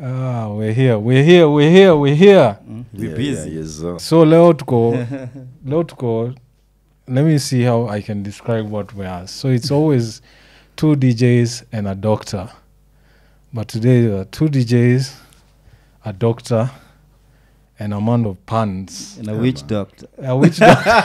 Ah, we're here, we're here, we're here, we're here. We Yeah, busy. yeah, yes, sir. So leo tuko leo tuko let me see how I can describe what we are. So it's always two DJs and a doctor. But today there are two DJs, a doctor, and a man of puns. And a witch doctor. Uh, which doctor?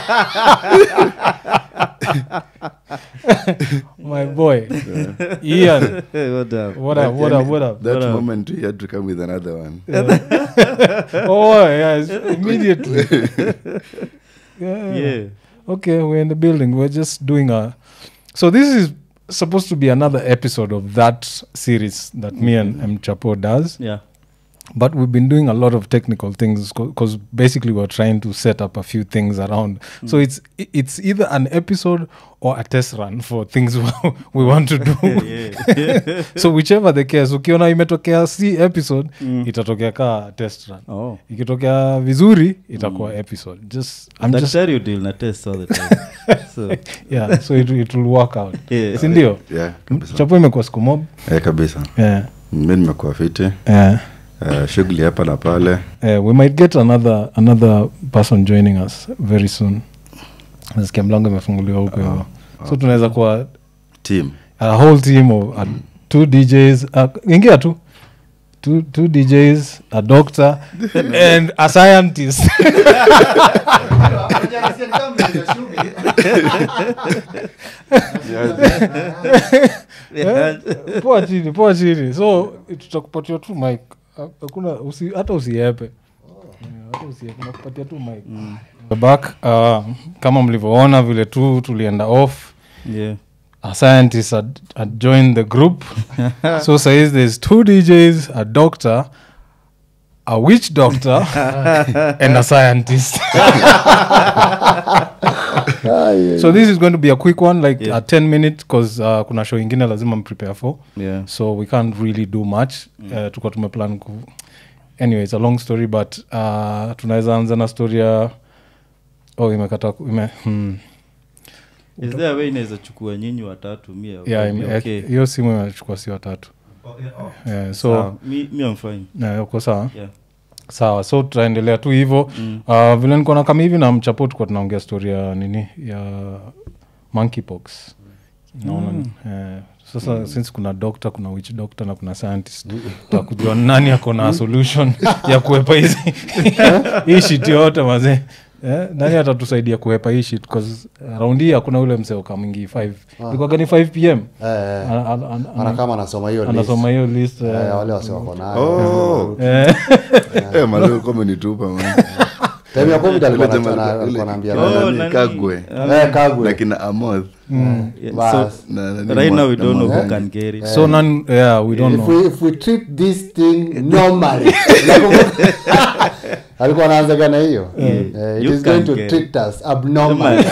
My boy. Ian. what up? What up, what up, what up? That What up? moment we had to come with another one. oh, yes, immediately. yeah. Yeah. Okay, we're in the building. We're just doing a. So this is supposed to be another episode of that series that me and M Chapo does. Yeah. But we've been doing a lot of technical things because basically we're trying to set up a few things around. So it's it's either an episode or a test run for things we want to do. yeah. so whichever the case, ukiona imetokea si episode Mm. itatokea ka test run. Oh. Ikitokea vizuri itakuwa episode. Just I'm just daktari deal na test all the time so yeah, so it, it will work out. yeah. sindio Yeah, kabisa. chapo imekuwa siku mob Eh, kabisa yeah. mi nimekuwa fiti Yeah. Eh, shughuli hapa na pale Uh, we might get another another person joining us very soon nasikia mlango imefunguliwa huko hivo so tunaweza kuwa team a whole team of uh, two djs uh, ingia tu two, two djs a doctor and a scientist Eh, poa chini poa chini so tutakupatia tu mic Ha- hakuna usi, hata usiepe Yeah, hata usiepe nakupatia tu mic We're back uh, kama mlivyoona vile tu tulienda off yeah. a scientist had, had joined the group so says there's two djs a doctor a witch doctor and a scientist so this is going to be a quick one like Yeah. a 10 minute because uh, kuna show ingine lazima mprepare for Yeah. so we can't really do much mm. uh, tuka tumeplan ku anyway it's a long story but uh, tunaweza anza na story ya oh imekata ku- ime, hmm. is there a way inaweza chukua nyinyi watatu mia yeah, ime- okay. hiyo simu imechukua si watatu yeah, so Sawa. mi, mi am fine yeah, uko sawa yeah. sawa so tutaendelea tu hivo Mm. uh, vile nikona kama hivi na mchapo tukuwa tunaongea story ya nini ya monkeypox naona eh, sasa since kuna doctor kuna witch doctor na kuna scientist takujua nani ako na solution ya kuepa hizi hii shit yote mazee Eh, nani atatusaidia kuepa hii shit bcause raundi hii hakuna ule mseoka mwingi 5 ilikuwaga ni 5 pm Eh, eh. Ana- ana- ana- Ana kama anasoma hiyo list. anasoma hiyo list eh, Eh, wale wasi wako nayo oh. eh, Eh, maleo kama umenitupa, man. Time ya covid alikuwa Ule na- jamaa- na- ule- alikuwa anaambia ule Oh, nani, nani? Kagwe. Eh, Kagwe. na kina amoth Yeah, Bas. so, na nani right now we Mwa- don't know na who Mwangangi. can get it so none, yeah we don't if know we, if we treat this thing normally Unakumbuka? alikuwa anaanzaga na hiyo Eh, it You is going can to get treat us abnormal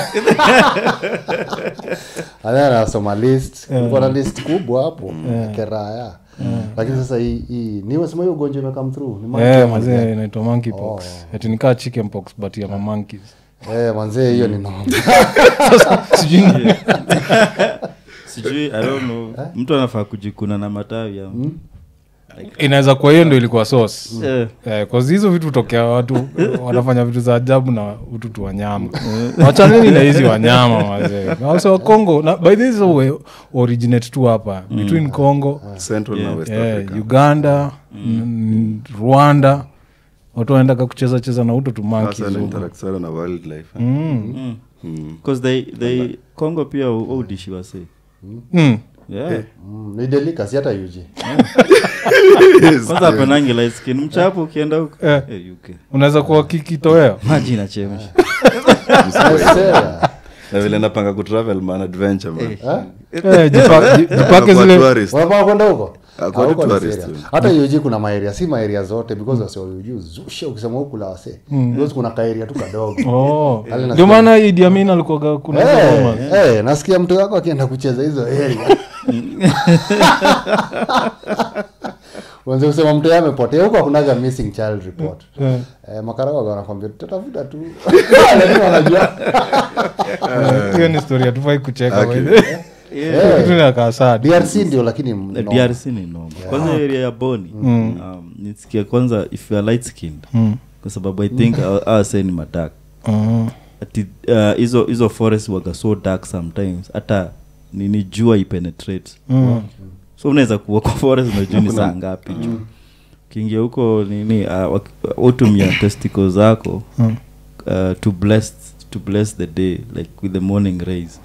And then anasoma list kulikuwa na list kubwa hapo keraya lakini sasa hii hii ni wasema hiyo ugonjwa imekam through ni monkey Eh, ama ni mazee gani? inaitwa monkeypox ati nikaa chickenpox but ya mamonkeys eh manzee hiyo ni normal sijui ni- sijui i don't know mtu anafaa kujikuna na matawi ya inaweza kuwa hiyo ndo ilikuwa source Eh, Eh, 'cause hizo vitu tokea watu wanafanya vitu za ajabu na ututu wanyama wachaneni na hizi wanyama mazee wase wa congo na by this way originate tu hapa between congo Central na West eh, Africa. uganda n- rwanda watu wanaendaga kucheza cheza na utu tu monkeys Hasa na huko. interact sana na wildlife, eh. Mm. mm. Mm. 'Cause they, they congo pia udishi wase Mm. yeah. Mm, ni delicacy hata yuji kwanza apenangi light skin mchapo ukienda huko Eh. Eh, UK. unaweza kuwa kikitoweo maji inachemsha na vile napanga kutravel man adventure man Eh, jipa- ji- jipake Kwa zile tourist. unapaa kwenda huko Ah, kwa Ah, huko ni tourist, serious. mm. hata yuji kuna maeria si maeria zote because wase wa yuji zushe ukisema huku la wase because kuna kaeria tu kadogo Oh. Hali nasikia- ndio maana Idi Amin alikuwaga kuna hizo Eh, rumors. eh, nasikia mtu wako akienda kucheza hizo area wanze kusema mtu yeye amepotea huko hakunaga missing child report Eh, eh, makarao wanakwambia tutatafuta tu lakini wanajua eh, hiyo ni story hatufai kucheka Okay. by the way. Eh, Kitu inakaa sad. drc ndio lakini Eh, mnoma. drc ni noma kwanza area ya boni um, nisikia kwanza if you are light skinned Mm. kwa sababu i think mm. awase ni madak Mm. ati uh, hizo hizo forest waga so dark sometimes hata nini jua ipenetrate Mm. so unaweza kuwa kwa forest unajua ni saa ngapi juu ukiingia huko nini uh, wak- utumia testicle zako Mm. uh, to bless to bless the day like with the morning rays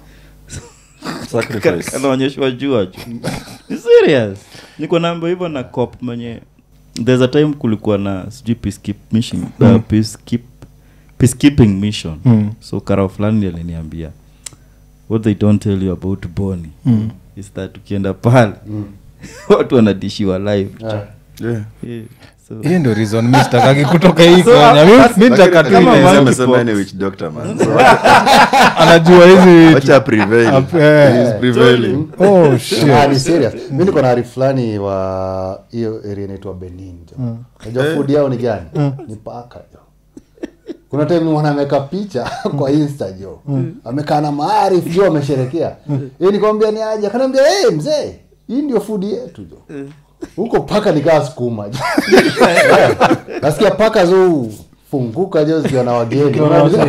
Sacrifice. kanaonyeshwa jua ju Ni serious niko namba hivyo na cop mwenye there's a time kulikuwa na sijui peacekeep mission uh, peacekeep, peacekeeping mission Mm. so karao fulani aliniambia what they don't tell you about boni Mm. is that ukienda pale watu wanadishiwa live Eh. Yeah. yeah. so, hiyo ndio reason mi sitakaki kutoka hii So, konya Mi- as- mi nitaka tu Kama ile- monkey Amesema pox. yeye ni witch doctor, man. So, anajua hizi vitu. wacha prevail. Ap- eh. He is prevailing. oh shit Ah, ni serious mi niko na ari fulani wa hiyo area inaitwa benin jo najua food yao ni gani ni paka jo kuna time mwana ameweka picha kwa insta jo amekaa na maarif jo amesherekea hii nikamwambia ni aje akaniambia hey, mzee hii ndio food yetu jo huko paka nikaa sukuma jo Eh, nasikia paka zo funguka jo zikiwa na wageni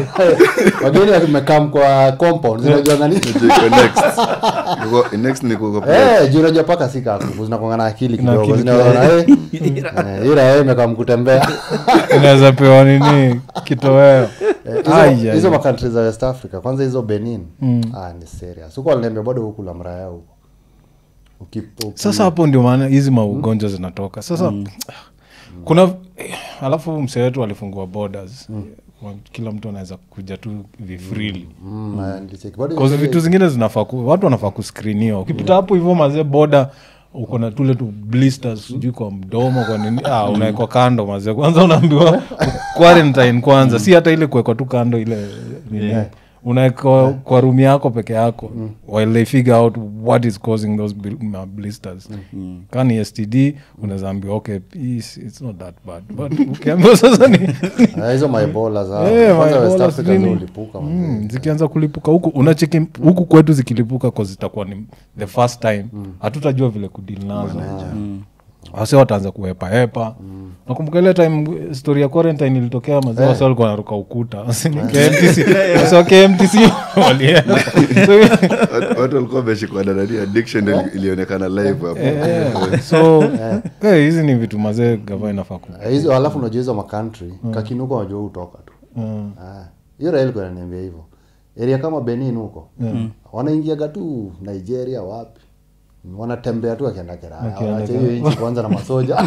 wageni wamekam kwa compound zinajua nani Iko next. Iko- next ni kuko play. Eh, juu unajua paka si kaku zinakuanga na akili Na kidogo akili zinaona eh eh, ila yeye imekaa mkutembea inaweza pewa nini kitoweo Eh, hizo- Ai, ai, hizo ai. makantri za west africa kwanza hizo benin ah, ni serious huko aliniambia bado huku la mraya huko Uki- uki- sasa hapo ndio maana hizi maugonjwa zinatoka sasa kuna eh, alafu msee wetu alifungua borders Wa- kila mtu anaweza kuja tu vifrili Mm, ah, nilicheki. Bado Cause ile- vitu zingine zinafaa ku- watu wanafaa kuskriniwa ukipita hapo hivyo mazee boda uko na tule tu blisters sijui kwa mdomo kwa nini ah, unawekwa kando mazee kwanza unaambiwa quarantine kwanza si hata ile kuwekwa tu kando ile nini unawekwa kwa rumi yako peke yako while they figure out what is causing those bl- uh, blisters kaa ni std unaweza ambiwa okay it's, it's not that bad but ukiambiwa sasa ni Ah, hizo maebola zao Eh, kwanza west maebola africa sijui ndio ni- ulipuka Mm, zikianza kulipuka huku unacheki huku kwetu zikilipuka ko zitakuwa ni the first time hatutajua vile kudil nazo wase wataanza kuhepahepa nakumbuka ile time story ya quarantine ilitokea mazee wase walikuwa naruka ukuta Wase ni KMTC wase wa KMTC walienda So, Watu- watu walikuwa wameshikwa na nani addiction ndio ili- ilionekana live hapo eh, so eh, hizi ni vitu mazee gava inafaa ku Eh, hizo alafu unajua hizo makantri kakinuka unajua hutoka tu Mm. Ah, hiyo rail kwa inaniambia hivyo area kama benin huko wanaingiaga tu nigeria wapi wanatembea tu akienda keraya Wakienda waache hiyo nchi kwanza na masoja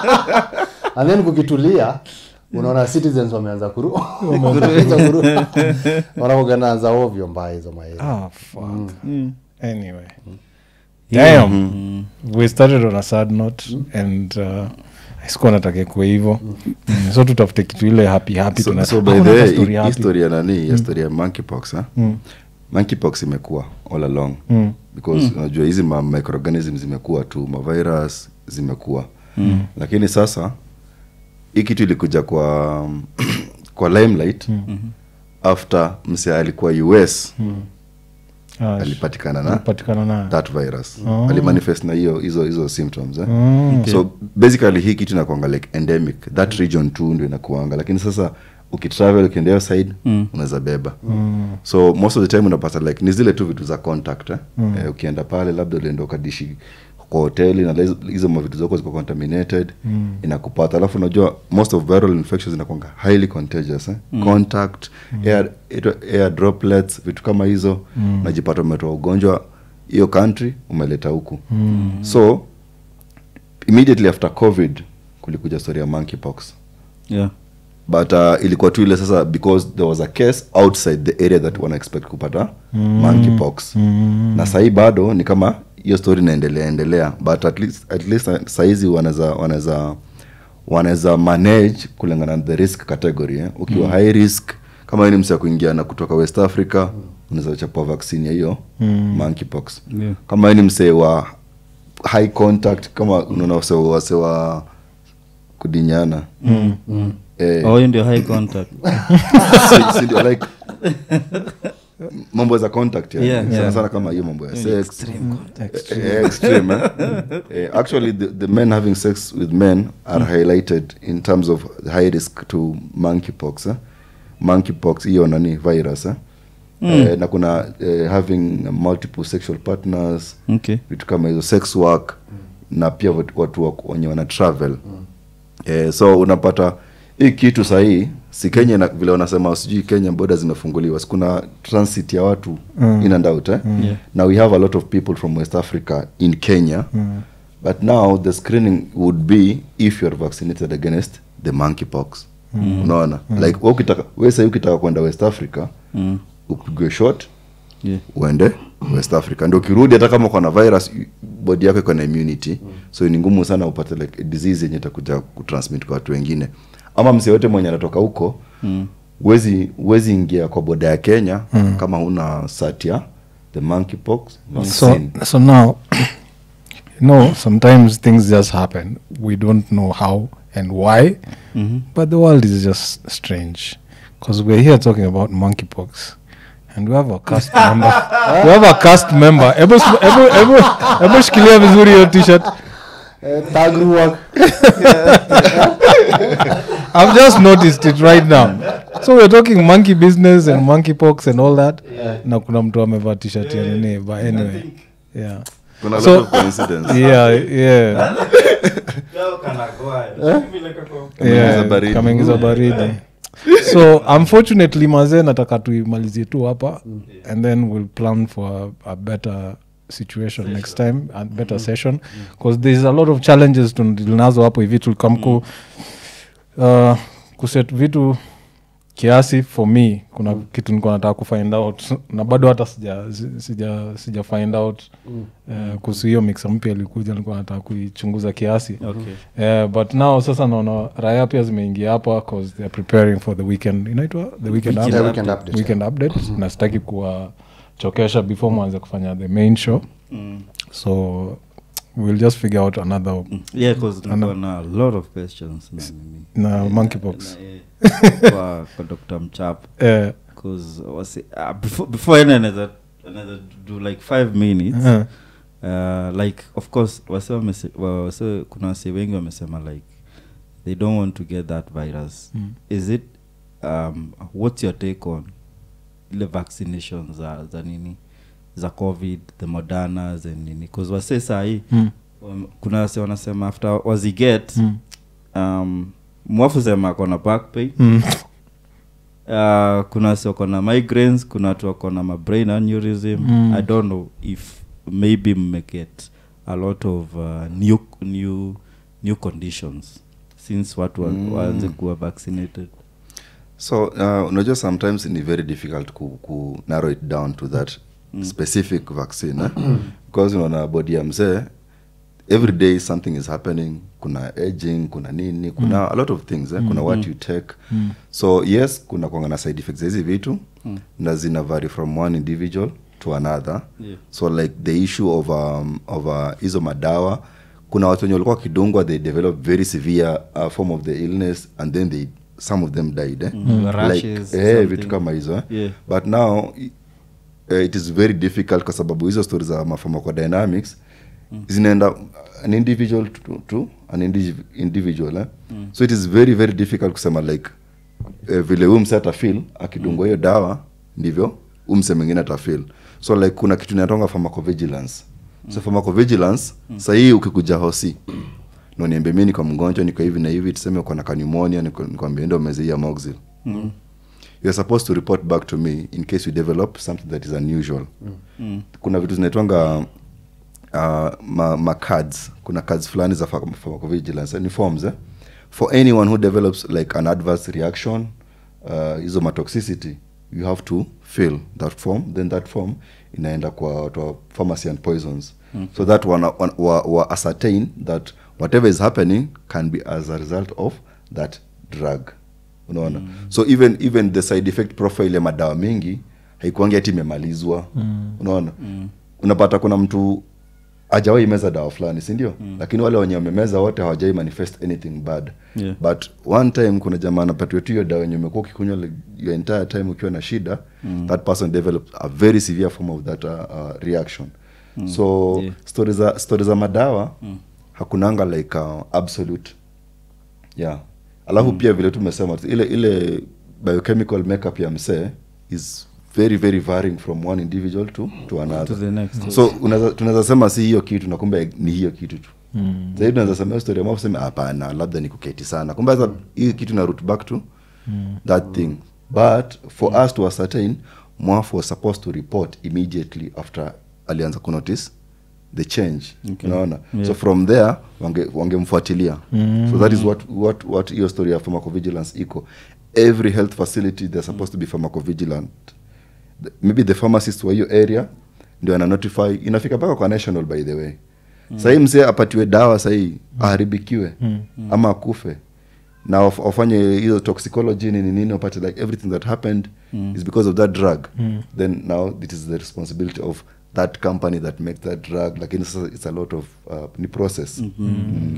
and then kukitulia unaona citizens wameanza kuru wameanza kuru wanaoganaza ovyo mbaya hizo maeri Ah, fuck. Anyway. Damn. We started on a sad note and uh, sikuwa nataka kuwa hivo mm. so tutafute kitu ile happy happy so, tuna- so by Hakuna the way story hii- hii happy. story ya nani ya story ya monkeypox ha? monkeypox imekuwa all along Mm. because unajua hizi ma microorganism zimekuwa tu mavirus zimekuwa lakini sasa hii kitu ilikuja kwa kwa limelight after mse alikuwa us Ah, alipatikana na alipatikana na that virus alimanifest na hiyo hizo hizo symptoms eh? Mm. so basically hii kitu inakuanga like endemic that region tu ndio inakuanga lakini sasa ukitravel ukienda hiyo side unaweza beba so most of the time unapata like ni zile tu vitu za contact eh? Eh, ukienda pale labda ulienda ukadishi kwa hoteli na hizo- hizo mavitu zako ziko contaminated inakupata alafu unajua most of viral infections inakwanga highly contagious eh? contact air, air, air droplets vitu kama hizo unajipata umetoa ugonjwa hiyo country umeleta huku so immediately after covid kulikuja story ya monkeypox yeah. but uh, ilikuwa tu ile sasa because there was a case outside the area that wana expect kupata mm. monkeypox mm. na sahii bado ni kama hiyo story inaendelea endelea but at least, at least uh, sahizi wanaweza wanaweza wanaweza manage kulingana na the risk category eh? ukiwa mm. high risk kama wewe ni msi ya kuingia na kutoka west africa mm. unaweza chapua vaccine ya hiyo mm. monkeypox Yeah. kama wewe ni msee wa high contact kama unaona wase wase wa kudinyana mm. Eh, oh, hiyo ndio high contact si- si ndio, like mambo za contact yani. Yeah. sana Yeah. sana kama hiyo mambo ya Ni sex extreme contact. Eh, extreme eh? Eh, actually the, the men having sex with men are highlighted in terms of high risk to monkeypox eh? monkeypox hiyo nani virus eh? Eh, na kuna eh, having multiple sexual partners Okay. vitu kama hizo sex work na pia watu, watu wa- wenye wana travel eh, so unapata hii kitu sahii si kenya na, vile wanasema sijui kenya boda zimefunguliwa sikuna transit ya watu Mm. in and out eh? Yeah. now we have a lot of people from west africa in kenya Mm. but now the screening would be if youare vaccinated against the monkeypox unaona like wewe ukitaka we sahii ukitaka kwenda west africa Mm. upigwe shot Yeah. uende west africa ndio ukirudi hata kama uko na virus body yako iko na immunity so ni ngumu sana upate like disease yenye itakuja kutransmit kwa watu wengine ama msee yote mwenye anatoka huko Mm. wezi wezi ingia kwa boda ya kenya kama huna sat ya the monkeypox so vaccine. so now you know sometimes things just happen we don't know how and why Mhm. but the world is just strange because we're here talking about monkeypox and we have a cast member we have a cast member Ebu- ebu- ebu- ebu shikilia vizuri hiyo t-shirt Eh, tag work. I've just noticed it right now. So we're talking monkey business and monkeypox and all that. Na kuna mtu amevaa t-shirt ya nini, but anyway. Yeah. kuna a So- lot of coincidence Yeah, yeah. Kameingiza Yeah, baridi. kameingiza baridi. So unfortunately mazee nataka tuimalizie tu hapa and then we'll plan for a, a better situation next time a better session because there's a lot of challenges tunadilinazo hapo hivi tulikamku uh, kuset vitu kiasi for me kuna kitu nilikuwa nataka kufind out na bado hata sija sija sija find out uh, kuhusu hiyo mixa mpya ilikuja nilikuwa nataka kuichunguza kiasi Okay. Yeah, but now sasa naona raya pia zimeingia hapa cause they're preparing for the weekend inaitwa the weekend, Weekend Yeah, update. weekend update, weekend update na sitaki kuwachokesha before mwanze kufanya the main show Mm. so we'll just figure out another Yeah, 'cause nilikuwa na a lot of questions na nini. na monkeypox Na, eh, kwa kwa dr mchap Eh, because wasi uh, before before any another another do like five minutes eh, uh, like of course wase wamese, wa- wase kuna wase wengi wamesema like they don't want to get that virus Mm. is it um, what's your take on ile vaccination za, za nini za covid the modernas and nini bcause wase sahii mm, um, kuna wase wanasema after waziget mm, um, mwafu sema akona back pain mm. uh, kuna wasi wako na migraines kuna watu wako na mabrain aneurysm Mm. i don't know if maybe mmeget a lot of uh, new, new, new conditions since watu wa, Mm. waanze kuwa vaccinated so uh, unajua sometimes ni very difficult ku, ku narrow it down to that mm. specific vaccine eh? because unaona body ya mzee every day something is happening kuna aging kuna nini kuna mm. a lot of things eh? kuna what you take Mm. so yes kuna kwanga na side effects za hizi vitu mm. na zina vary from one individual to another Yeah. so like the issue of um, of uh, hizo madawa kuna watu wenye walikuwa wakidungwa they develop very severe uh, form of the illness and then they some of them died eh? Mm. like Rashes, eh, something. vitu kama hizo eh? Yeah. but now i- eh, it is very difficult kwa sababu hizo stori za mapharmacodynamics mm. zinaenda an individual to, to an indiv- individual eh? mm. so it is very very difficult kusema like eh, vile huyu mse atafil akidungwa hiyo dawa ndivyo huyu mse mwingine atafil so like kuna kitu inatonga pharmacovigilance so pharmacovigilance mm. sahii ukikuja hosi na uniambie mi niko mgonjwa niko hivi na hivi tuseme uko na kanimonia nikwambia ndo umeze hii ya moxil mm. you're supposed to report back to me in case you develop something that is unusual Mm. kuna vitu zinaitwanga uh, ma, ma cards kuna cards fulani za pharm- pharmacovigilance eh, ni forms eh? for anyone who develops like an adverse reaction uh, hizo matoxicity you have to fill that form then that form inaenda kwa watu wa pharmacy and poisons okay. so that wana, wana, wa, wa ascertain that whatever is happening can be as a result of that drug unaona mm. so even even the side effect profile ya madawa mengi haikuangi hati imemalizwa mm. unaona mm. unapata kuna mtu ajawai meza dawa fulani sindio mm. lakini wale wenye wamemeza wote hawajai manifest anything bad Yeah. but one time kuna jamaa anapatiwa tu hiyo dawa yenye umekuwa ukikunywa like, your entire time ukiwa na shida mm. that person developed a very severe form of that uh, uh, reaction mm. so Yeah. stori za stori za madawa mm. hakunanga like uh, absolute yeah alafu mm. pia vile tumesema ile ile biochemical makeup ya msee is very very varying from one individual to, to another To the next. so unaweza- tunaweza sema si hiyo kitu na kumbe ni hiyo kitu tu mm. zaidi tunaweza sema hiyo story ambapo sema hapana labda ni kuketi sana kumbe sasa hii kitu na root back to mm. that thing but for mm. us to ascertain mwaf was supposed to report immediately after alianza kunotice the change Okay. unaona Yeah. so from there wange- wangemfuatilia mm. so that is what what what hiyo story ya pharmacovigilance iko every health facility they're supposed to be pharmacovigilant The- maybe the pharmacist wa hiyo area ndio ana notify inafika mpaka kwa national by the way mm. sahii msee apatiwe dawa sahii aharibikiwe mm. ama akufe na waf- wafanye hiyo toxicology nini nini wapate like everything that happened mm. is because of that drug mm. then now it is the responsibility of that company that makes that drug lakini sasa it's a lot of uh, ni process mm-hmm.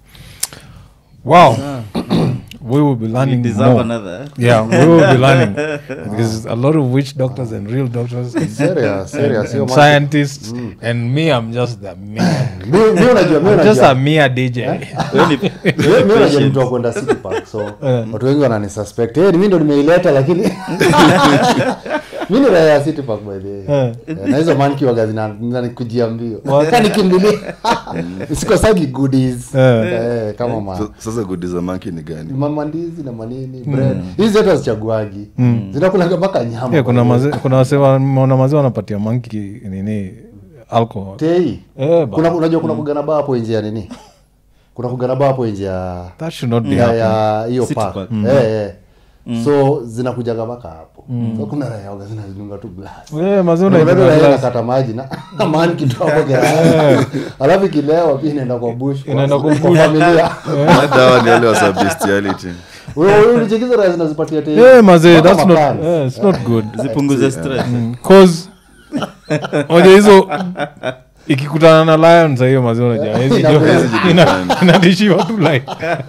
wow we will be We learning deserve more. another. yeah we will be learning because a lot of witch doctors and real doctors and, Serious, serious, sio and mambo- scientists and me i'm just the mere Mi- mi unajua mi I'm just a unajua mere dj Wewe ni- mi mi unajua ni mtu wa kwenda city park so watu wengi wananisuspect hey, ni mi ndo nimeileta lakini mi ni raia ya city park by the way Eh. Eh, na hizo manki waga zina- zinanikujia mbio nikimbilia sikosagi goodies Eh. Eh, kama ma so, sasa gudi za manki ni gani mamandizi na manini bread hizi zote hazichaguagi zinakulaga mpaka nyama yeah, kuna by the way. maze, kuna wase wameona mazee wanapatia manki nini alcohol tei Eh, ba- kuna unajua kuna kugana baa hapo nje ya nini kuna kugana baa hapo nje ya that should not be ya happening. ya hiyo City park Park. eh eh so zinakujaga mpaka hapo so kuna raia waga zinazidunga tu glass Eh, mazee Kuna unaibeba raia glass. inakata maji na na maani kitu hapo gerani alafu ikilewa pia inaenda kwa bush kwa- Inaenda kwa kwa bush. familia dawa ni wale wa bestiality wewe wewe ulichekiza raia zinazipatia tei Eh, mazee Mpaka that's not, makali. eh, it's not good zipunguze stress cause moja hizo ikikutana na lion za hiyo maziwa unajua, hawezi Ina- jua- hawezi ina- jikutana. inadishiwa tu line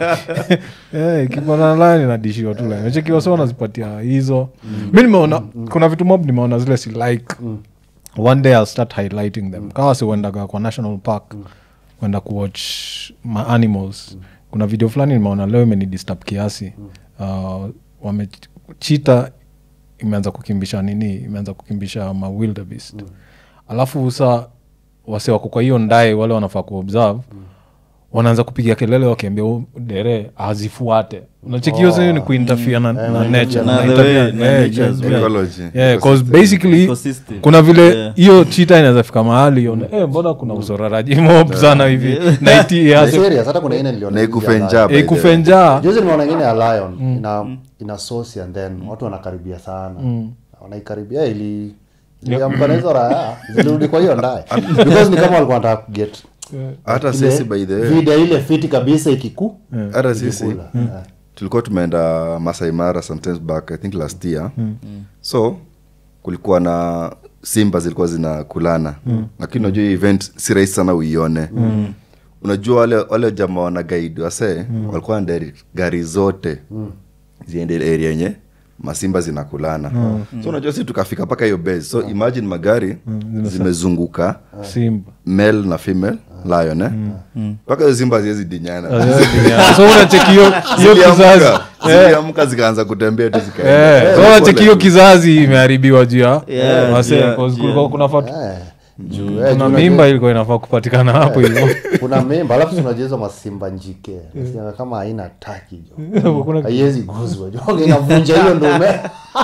Eh, ikikutana na lion inadishiwa tu line mechekiwa so wanazipatia hizo mi nimeona kuna vitu mob nimeona zile si like one day i'll start highlighting them kawa si uendaga kwa national park kwenda kuwatch ma animals kuna video fulani nimeona leo imenidisturb kiasi uh, wamechita imeanza kukimbisha nini imeanza kukimbisha ma wildebeest alafu sa wase wako kwa hiyo ndae wale wanafaa kuobserve wanaanza kupiga kelele wakiambia "Oh, dere azifuate unachekio oh. ni kuintafia na, na nature Na na the interfere- way- na yeah, nature yeah, as yeah. well. Ecology. Yeah, 'cause basically Ecosystem. kuna vile Yeah. hiyo chita inaweza fika mahali ione eh, mbona kuna usoraraji mob sana hivi na iti Ni ianze- serious hata kuna ine niliona na juzi ya ikufe lion. njaa by eh, the way. kufe njaa juzi nimeona ingine ya lion ina ina sosi and then watu wanakaribia sana wanaikaribia ili iliamka na hizo raya zilirudi kwa hiyo ndaye because ni kama walikuwa wanataka kuget hata ile sisi by the way vida ile fiti kabisa ikiku hata sisi ikikula. Eh. tulikuwa tumeenda Masai Mara sometimes back i think last year so kulikuwa na simba zilikuwa zinakulana lakini unajua hii event si rahisi sana uione unajua wale wale jamaa wana guide wase walikuwa na gari zote ziende ile area yenye masimba zinakulana so unajua si tukafika mpaka hiyo base so imagine magari zimezunguka simba male na female lion eh mpaka hiyo simba haziwezi dinyana so unacheki hiyo hiyo kizazi Ziliamka, ziliamka zikaanza kutembea tu zikaenda. Eh, so unacheki hiyo kizazi imeharibiwa juu ya Yeah, wase, yeah, 'cause yeah. kulikuwa kuna fat- Eh, juu, eh, kuna juu mimba unajua- ilikuwa inafaa kupatikana hapo hivyo kuna mimba alafu tunajua hizo masimba njike Nasikianga kama haina taki jo Kuna- haiwezi guzwa jo Waga inavunja hiyo ndume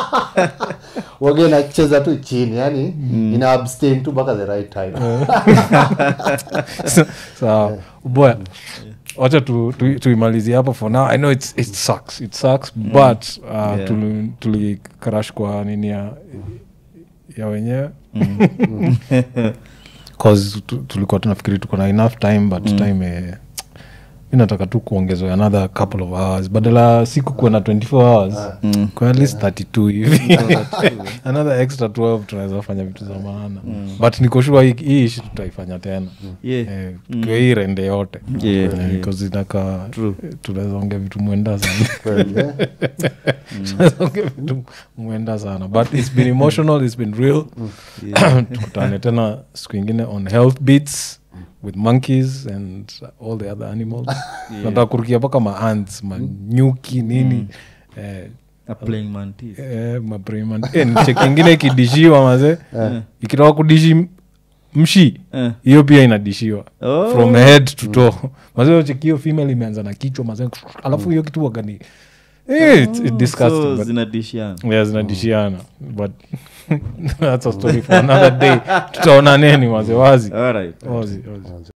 waga inacheza tu chini yani ina abstain tu mpaka the right time sawa boya wacha tu- tu- tuimalizie hapo for now i know it's, it sucks it sucks but uh, Yeah. tuli- tulikarash kwa nini ya ya wenyewe cause tu- tulikuwa tunafikiri tuko na enough time but time eh, mi nataka tu kuongezwa another couple of hours badala siku kuwa na 24 hours kwa at least 32 hivi another extra 12 tunaweza fanya vitu za maana but nikoshua hii ishi tutaifanya tena Yeah. Eh, kwa hii rende yote Yeah, Eh, yeah. because inaka True. tunaweza ongea vitu mwenda sana Kweli, eh? Tunaweza ongea vitu mwenda sana but it's been emotional it's been real tukutane tena siku ingine on health beats with monkeys and all the other animals nataka kurukia mpaka maants manyuki nini eh, A playing mantis. eh, mapreman eh, cheki ingine ikidishiwa maze ikitoka kudishi m- mshi Eh. hiyo pia inadishiwa Oh. from head to toe mazee cheki hiyo female imeanza na kichwa mazee alafu hiyo kitu wagani eh, it's, it's disgusting So, but zinadishiana yeah, zinadishiana but that's a story for another day tutaona neni wazi wazi Alright. wazi wazi